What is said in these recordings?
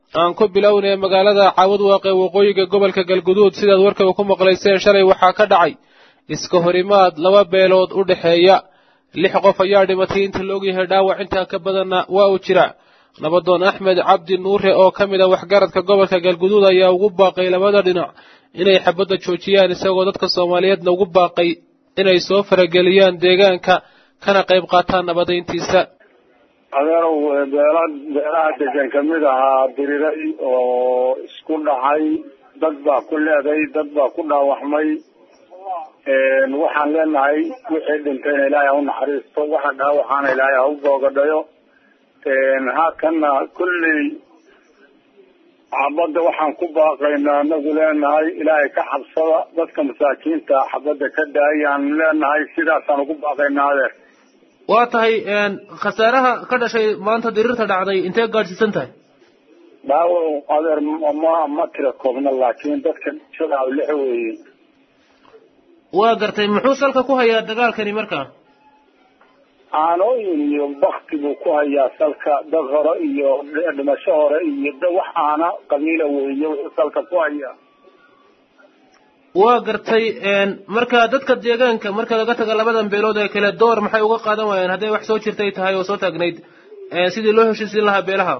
aan ku bilownay magaalada caawad waaqe waqooyiga gobolka galguduud sidaad warkaba ku maqlayseen shalay waxaa ka dhacay iska horimaad laba beelood u dhexeeya lix qof ayaa dhimatay inta la ogyahay dhaawac intaa ka badanna waa uu jira nabadoon axmed cabdi nuure oo ka mid a waxgaradka gobolka galguduud ayaa ugu baaqay labada dhinac inay xabadda joojiyaan isagoo dadka soomaaliyeedna ugu baaqay inay soo farageliyaan deegaanka kana qayb qaataan nabadayntiisa adeerow beela beelaha degan kamid ahaa diriray oo isku dhacay dad baa ku leeday dad baa ku dhaawacmay waxaan leenahay wixii dhintayna ilaahay ha u naxariisto waxa dhaawacaana ilaahay ha u boogadhayo haakana kulley xabadda waxaan ku baaqaynaa anagu leenahay ilaahay ka xabsada dadka masaakiinta xabadda ka daayaan leenahay sidaasaan ugu baaqaynaa adeer waa tahay khasaaraha ka dhashay maanta diriirta dhacday intee gaadhsiisan tahay dhaawac adeer ma ma tira koobna laakiin dadka dhishada lix weeye waa gartay muxuu salka ku hayaa dagaalkani markaa aanooyin iyo bakti buu ku hayaa salka dad hore iyo dhimasho hore iyo da wax aana qabiila weeye wuxuu salka ku hayaa waa gartay marka dadka deegaanka marka laga taga labadan beelood ee kale door maxay uga qaadan waayeen hadday wax soo jirtay tahay oo soo taagnayd sidii loo heshiisiin lahaa beelaha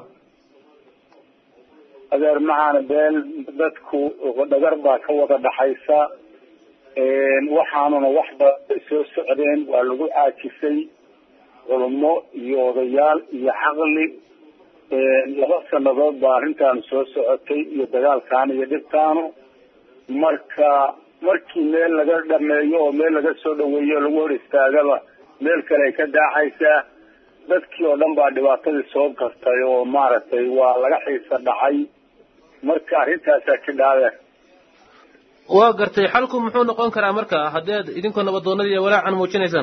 adeer maxaana beel dadku dhagar baa ka wada dhaxaysa waxaanuna wax baday soo socdeen waa lagu caajisay culummo iyo odayaal iyo xaqli laba sanadood baa arrintaanu soo socotay iyo dagaalkaanu iyo dhibtaanu marka markii meel laga dhameeyo oo meel laga soo dhaweeyo o lagu hor istaagaba meel kale ay ka daacaysaa dadkii oo dhan baa dhibaatadii soo gartay oo maaragtay waa laga xiisa dhacay marka arrintaasaa jidhaadeen waa gartay xalku muxuu noqon karaa marka haddii aad idinkoo nabadoonadii iyo walaacan muujinaysaan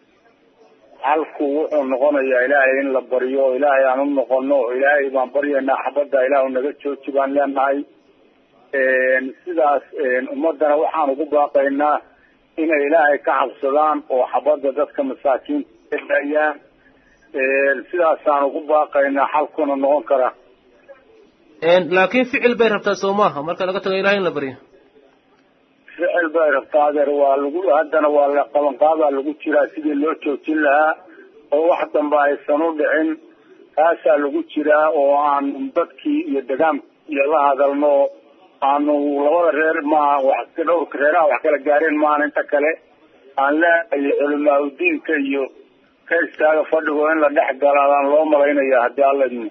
xalku wuxuu noqonayaa ilaahay in la baryo oo ilaahay aan u noqono oo ilaahay baan baryaynaa xabadda ilaahu naga jooji baan leenahay sidaas ummadana waxaan ugu baaqaynaa inay ilaahay ka cabsadaan oo xabadda dadka masaakiinta ka daayaan sidaasaan ugu baaqaynaa xalkuna noqon karaa laakiin ficil bay rabtaa soo maaha marka laga tago ilahay in la baryo ficil bay rabtaa adeer waa lagu haddana waa la qabanqaabaa lagu jiraa sidii loo joojin lahaa oo wax dambe aysan u dhicin taasaa lagu jiraa oo aan dadkii iyo degaankiiyo la hadalno aanu labada reer maaha wax dhowrka reeraha wax kala gaareen maahan inta kale aan leeayo culimaa udiinka iyo ka istaaga fadhigo in la dhex galaadaan loo malaynaya haddii alla idmo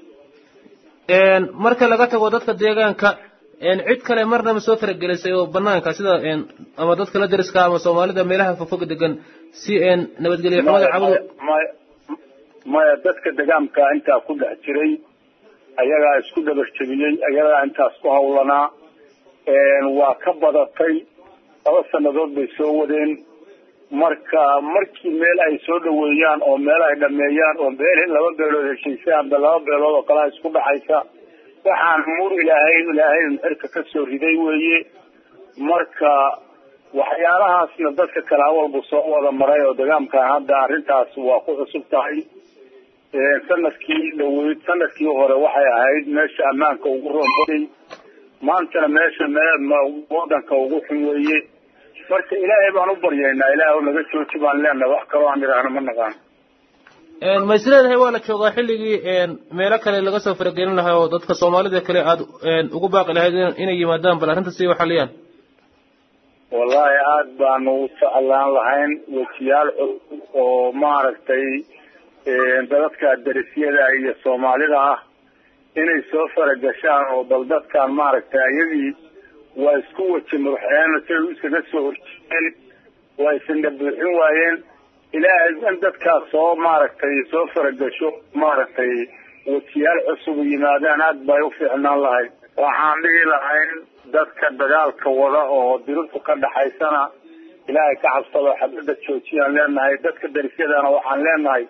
marka laga tago dadka deegaanka cid kale marnaba soo faragelisay oo banaanka sida ama dadka la dariska ama soomaalida meelaha fogfog degan si nabadgelyo xumada cabadu maya maya dadka degaanka intaa ku dhex jiray ayagaa isku dhabar jebiyey ayagaa intaas ku hawlanaa waa ka badatay laba sanadood bay soo wadeen marka markii meel ay soo dhaweeyaan oo meel ay dhameeyaan oo meel laba beelood heshiisay amba laba beelood oo kalea isku dhaxaysa waxaan mur ilaahay ilaahay xirka ka soo riday weeye marka waxyaalahaasna dadka kale awalbu soo wada maray oo degaamkan hadda arrintaas waa ku cusub tahay sanadkii dhaweyd sanadkii hore waxay ahayd meesha ammaanka ugu roonbaday maantana meesha wadanka ugu xun weeye marka ilaahay baan u baryaynaa ilaahay naga jooji baan leenahay wax kaloo aan idhaahno ma naqaan ma is leedahay waa la joogaa xilligii meelo kale laga soo faragelin lahaa oo dadka soomaalida kale aada ugu baaqi lahayd inay yimaadaan bal arrinta si waxaliyaan wallahi aada baanu u jeclaan lahayn wejiyaal cusub oo maaragtay dadadka darisyada iyo soomaalida ah inay soo faragashaan oo bal dadkan maaragtay ayagii waa isku weji madaxeena siay iskaga soo horjeedeen waa isindha buuxin waayeen ilaahay in dadkaas soo maaragtay soo faragasho maaragtay wejiyaal cusub yimaadaan aada bay u fiicnaan lahayd waxaan dhihi lahayn dadka dagaalka wada oo dirirtu ka dhaxaysana ilaahay ka cabsado xabadda joojiyaan leenahay dadka darisyadana waxaan leenahay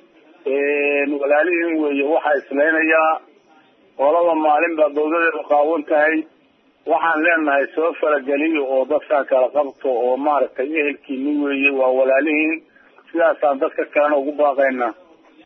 walaalihiin weeye waxaa islaynayaa qolaba maalin baa bawdadeedu qaawan tahay waxaan leenahay soo farageliyo oo dadkan kala qabto oo maaragtay ehelkiini weeye waa walaalihiin sidaasaan dadka kalena ugu baaqaynaa